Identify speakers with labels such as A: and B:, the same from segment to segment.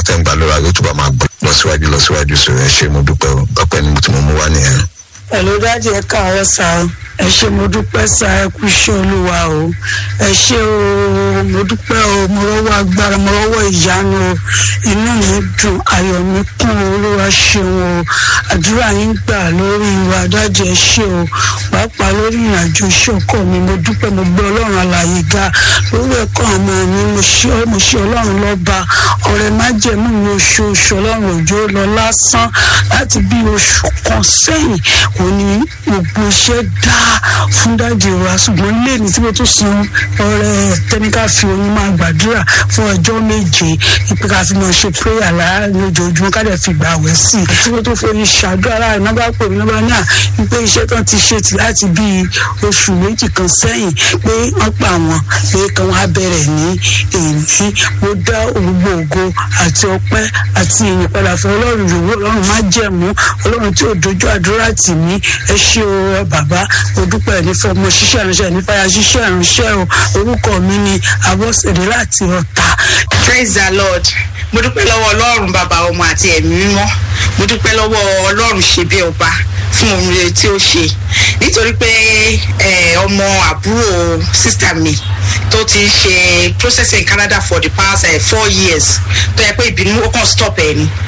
A: tẹ́ ń gbà lóra yóò túbọ̀ máa gbọ́ lọ síwájú lọ síwájú sí ẹ ṣe mo dúpẹ́ o ọpẹ́ ni mo ti mọ̀ mú wá nìyẹn.
B: Hello dájú ẹ káàárọ̀ sá o ẹ ṣé mo dúpẹ́ sá ẹ kú iṣẹ́ olúwa o ẹ ṣé o mo dúpẹ́ o mo rọ́wọ́ agbára mo rọ́wọ́ ìyanu o inú mi dùn ayọ̀ mi kún o olúwa ṣeun o àdúrà yín gbà lórí wa dájú ẹ ṣé o pàápàá lórí ìrìnàjò iṣẹ́ ọkọ mi mo dúpẹ́ mo gbé ọlọ́run alààyè ga lórí ẹ̀kọ́ ọmọ mi mo ṣe mo ṣe ọlọ́run lọ́ba ọ̀rẹ́ májẹ̀mú mi oṣooṣù ọlọ́run òjò lọ lásán láti bí oṣù kan sẹ́yìn òní gbogbo iṣẹ́ dá fún dájú wa ṣùgbọ́n lẹ́ni tí mo tún san ọ̀rẹ́ tẹ́níkà fi oyin máa gbàdúrà fún ọjọ́ méje ìpè ká fi máa ṣe prayer lára lójoojúmọ́ ká dẹ̀ fi gbà wẹ̀ sí i tí mo tún forí ṣàdúrà láàrin náà bá pè mí náà bá ní à wípé iṣẹ́ tán ti ṣe tì láti bí oṣù méjì kan sẹ́yìn pé wọ́n pa àwọn pé kan wá bẹ̀rẹ̀ ní èyí mo dá gbogbo ògo àti ọpẹ́ àti ìyìn padà fún ọlọ́run yòówó ọlọ́run má jẹ̀mú ọlọ́run tí ò dojú àdúrà tì mí ẹ ṣé o bàbá mo dúpẹ́ ní fọmọ ṣiṣẹ́ ìránṣẹ́ ní fàyà ṣiṣẹ́ ìránṣẹ́ o orúkọ mi ni abọ́sẹ̀dé láti ọ̀tà.
C: praise the lord mo dúpẹ́ lọ́wọ́ ọlọ́run bàbá ọmọ àti ẹ̀mí mímọ́ mo dúpẹ́ lọ́wọ́ ọlọ́run ṣe bí ọba fún ohun rere tí ó ṣe nítorí pé ọmọ àbúrò sísítà mi tó ti ń ṣe processing in Canada for the past uh, four years tó yẹ pé ìbínú ó kàn stop ẹ ni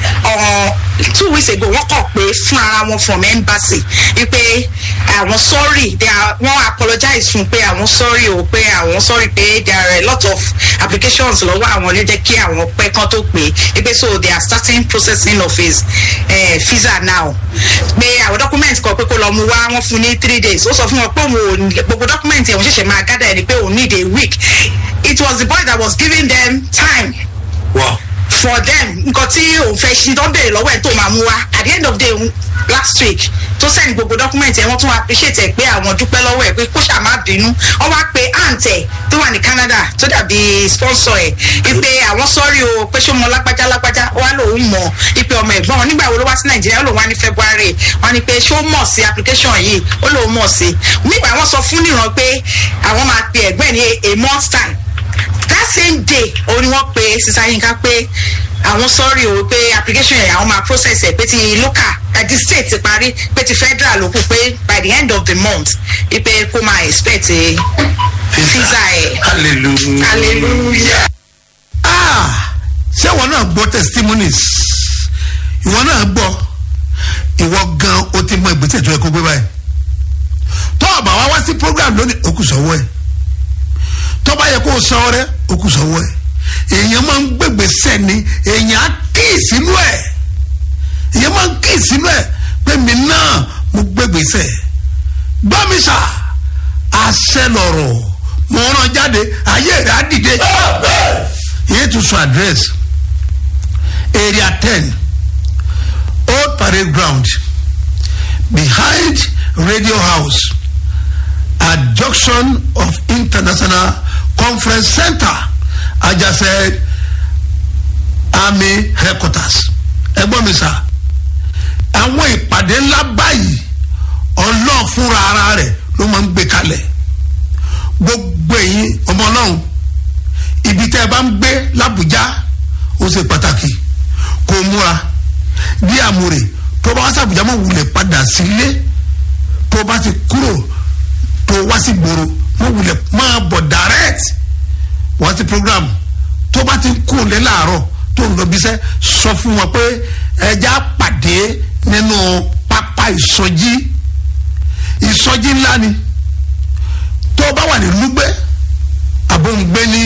C: two weeks ago wọ́n kàn pé fún ara wọn from embassy wípé àwọn sorry they are wọ́n apologize fún pé àwọn sorry o pé àwọn sorry pé there are a lot of applications lọ́wọ́ àwọn ló jẹ́ kí àwọn pẹ́ kán tó pé wípé so they are starting processing of his uh, visa now pé àwọn document kan pé kó lọ mú wá wọ́n fún ní three days ó sọ fún wọn pé òun ò gbogbo document yẹn òun ṣẹ̀ṣẹ̀ máa gather ẹni pé òun need a week it was the boy that was giving them time.
A: Wow.
C: for them nǹkan tí òun fẹ́ ṣe tó béèrè lọ́wọ́ ẹ̀ tó máa mú wá at the end of the day last week tó send gbogbo document ẹ̀ wọ́n tún appreciate ẹ̀ pé àwọn dúpẹ́ lọ́wọ́ ẹ̀ pé kó ṣáà má bínú wọ́n wá pe aunt ẹ̀ tó wà ní Canada tó dàbí sponsor ẹ̀ wípé àwọn sọ́rí o pé ṣó mọ lápájá lápájá wá lòun mọ̀ wípé ọmọ ẹ̀gbọ́n wọn nígbà wo ló wá sí Nàìjíríà ó lòun wá ní February wọ́n ní pé ṣó mọ̀ sí application yìí ó lòun mọ̀ sí nígbà wọ́n sọ fún níran pé àwọn máa pe ẹ̀gbẹ́ ní a month time that same day òun ni wọ́n pe sísá yínká pé àwọn sọ́ọ̀rì o pé application yẹn àwọn máa process ẹ̀ pé ti local àti state ti parí pé ti federal ló kù pé by the end of the month pé kó máa expect visa ẹ̀.
A: hallelujah.
C: hallelujah.
D: ah ṣé ìwọ náà gbọ́ testimonies ìwọ náà gbọ́ ìwọ gan o ti mọ ìgbésẹ̀ tó yẹ kó gbé báyìí tó o bá wá wá sí program lónìí o kù sọ́wọ́ ẹ̀ tó bá yẹ kó o san ọrẹ o kù sọ́wọ́ ẹ̀ èèyàn máa ń gbègbè sẹ́ni èèyàn á kí ìsínú ẹ̀ èèyàn máa ń kí ìsínú ẹ̀ pé mi náà mo gbègbè sẹ́ gbọ́ mi sà àṣẹ lọ̀rọ̀ mo rán jáde ayé rẹ̀ á dìde yéé tún sọ address area ten old parade ground behind radio house at junction of international conference center ajase army headquarters ẹgbọ́n mi sà àwọn ìpàdé ńlá báyìí ọlọ́ọ̀ fúnra ara rẹ̀ ló máa ń gbé kalẹ̀ gbogbo ẹ̀yin ọmọ ọlọ́run ibi tẹ́ ẹ bá ń gbé làbújá ó ṣe pàtàkì kó o múra bí àmúre tó bá wá sí àbújá mọ̀ wulẹ̀ padà sílé tó bá ti kúrò tó wá sí gbòòrò mọ̀ wulẹ̀ máa bọ̀ direct wá sí program tó bá ti kú lé láàárọ̀ tó ń lọ bíṣẹ́ sọ fún wọn pé ẹja pàdé nínú pápá ìsọjí ìsọjí ńlá ni tó bá wà ní lúgbẹ́ àbóǹgbé ní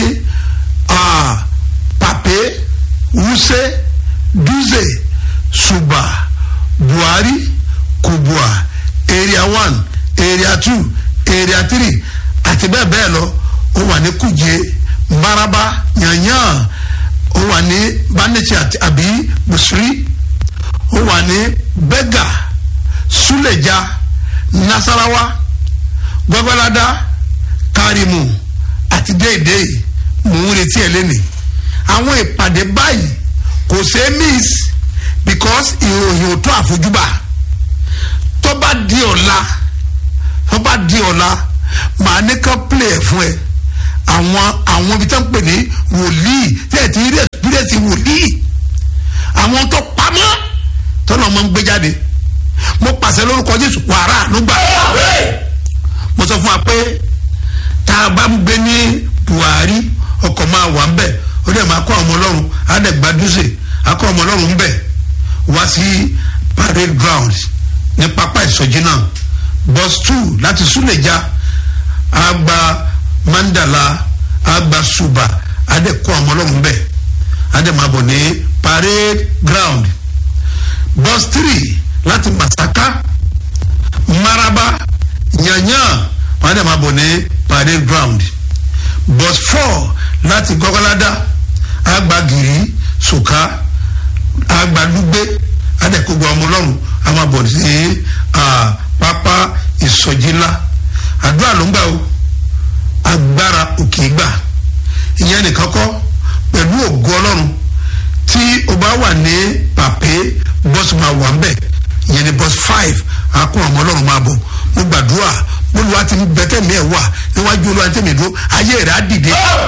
D: pàpé wúsẹ́ dúzè ṣùgbà buhari kubua area one area two area three àti bẹ́ẹ̀ bẹ́ẹ̀ lọ ó wà ní kùjẹ́ maraba yanyan ó wà ní banichi àbí busiri ó wà ní bega suleja nasarawa gbọgbọlada karimu àti déédéé mò ń retí ẹ lẹ́nìí àwọn ìpàdé báyìí kò ṣeé miss because ìròyìn ò tó àfojúbà tó bá di ọ̀la tó bá di ọ̀la màá ní ká play ẹ̀ fún ẹ àwọn àwọn ibi tó ń pè ní wòlíì tí ẹ ti rí experience wòlíì jésù wàrà ànúgbà mo sọ fún wa pé tá a bá ń gbé ní buhari ọkọ̀ máa wà ń bẹ̀ ó dẹ̀ máa kọ́ ọmọ ọlọ́run á dẹ̀ gbadúsè á kọ́ ọmọ ọlọ́run ń bẹ̀ wá sí parade ground ní pápá ìsọjí náà bus two láti súlẹ̀já á gba mandala á gba suba á dẹ̀ kọ́ ọmọ ọlọ́run bẹ̀ á dẹ̀ máa bọ̀ ní parade ground bus three láti masaka maraba yanyan wọn á dẹ̀ máa bọ̀ ní parade ground bus four láti gọ́gọ́ládá agbagiri soka agbadugbe adẹ́kọ̀gbọ́ ọmọ ọlọ́run a máa bọ̀ sí pápá ìsọjí ńlá àdúrà ló ń gbà o agbára òkè gbà ìyẹn nìkan kọ́ pẹ̀lú ògo ọlọ́run tí o bá wà ní pàpé bọ́sù máa wà ń bẹ̀ ìyẹn ní bọ́sù five akún ọmọ ọlọ́run máa bọ̀ mo gbàdúrà olùwà ti bẹ̀tẹ̀ mi ẹ̀ wà níwájú olùwà tẹ̀mí dúró ayé rẹ̀ á dìde.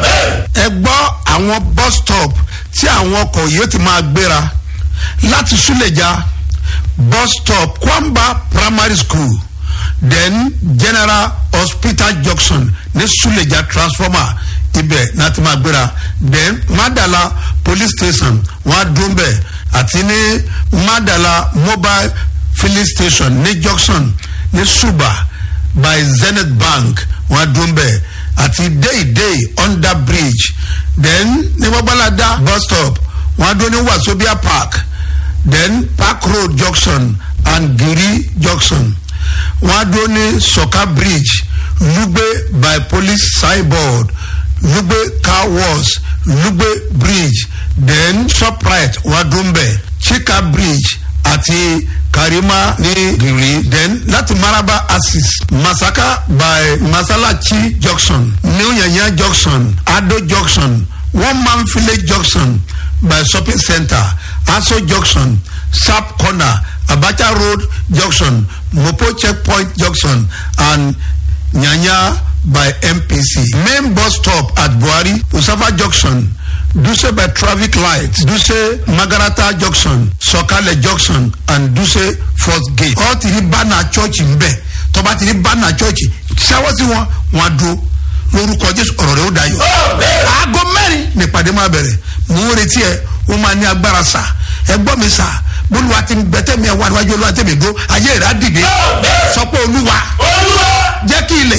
D: ẹ gbọ́ àwọn bus stop tí àwọn ọkọ̀ yóò ti máa gbéra láti súlẹ̀já bus stop kwamba primary school then general hospital junction ní súlẹ̀já transformer ibẹ̀ náà ti máa gbéra then madala police station wọ́n á dún bẹ̀ àti ní madala mobile filling station ní junction ní suba by zenith bank wọn adún bẹ́ẹ̀ àti deidei under bridge then ní bọ́báládá bus stop wọn adún ní wasobia park then park road junction and giri junction wọn adún ní soka bridge lugbe by police signboard lugbe car wash lugbe bridge then shoprite wọn adún bẹ́ẹ̀ chika bridge àti karima ní giri then láti maraba axis masaka by masalachi junction new yanya junction ado junction one man village junction by shopping center aso junction sharp corner abacha road junction mopo checkpoint junction and nyanya by mpc main bus stop at buhari usafa junction duse by traffic light duse magarata junction sọkalẹ junction and duse fourth gate. ọ ti rí bánà church ń bẹ tọba ti rí bánà church ṣáwọ́ sí wọn wọn á dúró lórúkọ jésù ọ̀rọ̀ rẹ̀ ó dayọ̀. aago mẹ́rin nípàdé máa bẹ̀rẹ̀ mò ń retí ẹ wọ́n máa ní agbára sà ẹ gbọ́ mi sà bólúwa ti bẹ́tẹ̀ mi ẹ̀ wá níwájú olúwa tẹ̀mí dúró ayé rẹ̀ á dìde sọ pé olúwa jẹ́ kí ilẹ̀.